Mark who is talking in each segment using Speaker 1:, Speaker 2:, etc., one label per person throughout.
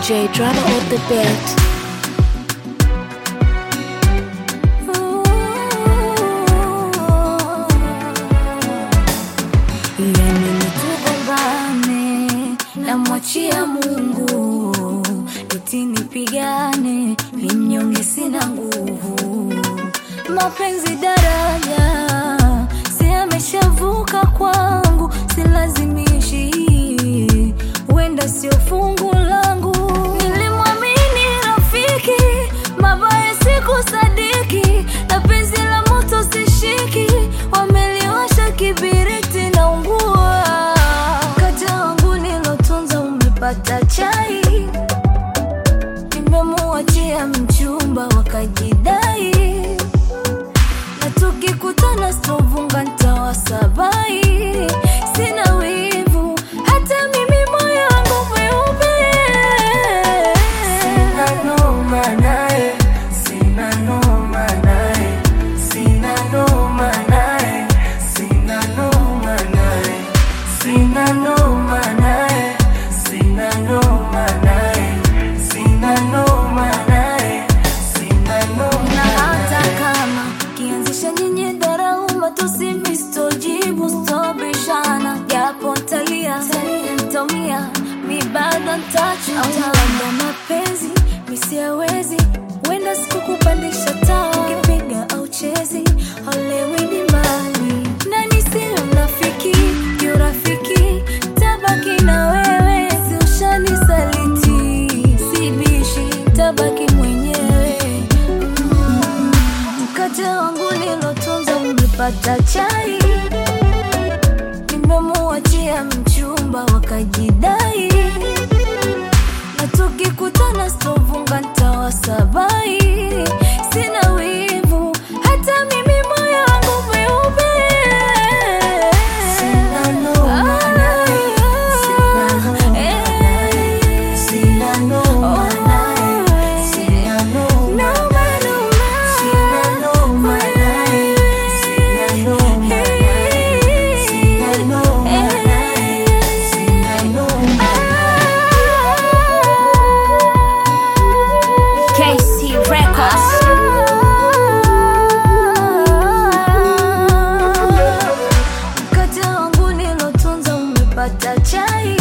Speaker 1: DJ drama on the beat.
Speaker 2: Yani nitugombane namwachia Mungu, eti nipigane ni mnyonge, sina nguvu. Mapenzi daraja, si ameshavuka kwangu, silazimishi, wenda sio fungu langu. Nilimwamini rafiki, mabaya sikusadiki, na penzi la moto sishiki, wameliwasha kibiriti na ungua. Mkate wangu nilotunza umepata chai, nimemuachia mchumba wakajidai, na tukikutana stovunga ntawasabai. Sina wivu hata mimi moyo wangu mweupe,
Speaker 3: Sina noma naye, sina noma naye, sina noma naye, sina noma naye, sina noma naye, sina noma naye, sina noma naye, sina noma
Speaker 2: na hata
Speaker 3: naye.
Speaker 2: kama kianzisha nyinyi darauma tusimistojibu stobishana japo ntalia ntomia mi bado ntachutalanda mapenzi misiawezi wenda sikukupandisha taa ukipiga au chezi olewi dimbani nani sio mnafiki kiurafiki tabaki na wewe si ushanisaliti sibishi tabaki mwenyewe Mm. mkate wangu nilotunza umepata chai nimemuachia mchumba wakajidai na tukikutana stovunga ntawasabai sina wivu hata mimi moyo wangu mweupe
Speaker 3: Sina noma naye, sina noma naye, sina noma naye, sina noma naye, sina noma naye, sina noma naye, sina noma naye, sina noma
Speaker 1: KC Records.
Speaker 2: Mkate wangu nilotunza umepata chai,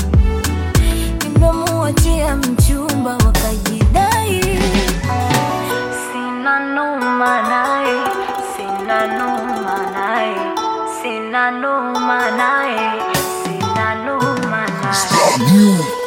Speaker 2: nimemuachia mchumba wakajidai. Sina noma naye, sina noma naye, sina noma naye, sina noma naye.
Speaker 4: Stop you.